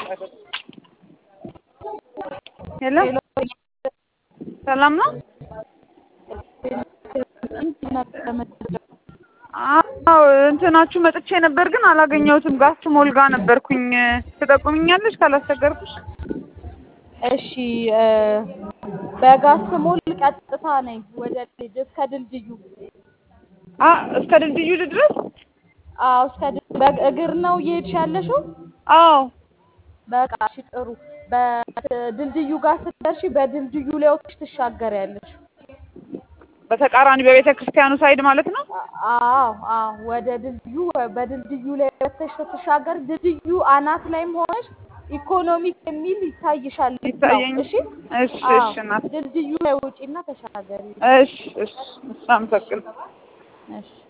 ሄሎ ሰላም ነው? አዎ እንትናችሁ መጥቼ ነበር ግን አላገኘሁትም። ጋስ ሞል ጋ ነበርኩኝ። ትጠቁምኛለሽ ካላስቸገርኩሽ? እሺ በጋስ ሞል ቀጥታ ነኝ ወደ ልጅ እስከ ድልድዩ። አ እስከ ድልድዩ ድረስ? አዎ እስከ ድል- በእግር ነው እየሄድሽ ያለሽው? አዎ በቃ እሺ ጥሩ። በድልድዩ ጋር ስትደርሺ በድልድዩ ላይ ወጥተሽ ትሻገሪያለሽ። በተቃራኒ በቤተ ክርስቲያኑ ሳይድ ማለት ነው? አዎ አዎ ወደ ድልድዩ በድልድዩ ላይ ወጥተሽ ስትሻገር ድልድዩ አናት ላይም ሆነሽ ኢኮኖሚክ የሚል ይታይሻል። ይታየኝ። እሺ እሺ አዎ እሺ እናት ድልድዩ ላይ ውጪና ተሻገሪ። እሺ እሺ እሺ አመሰግናለሁ። እሺ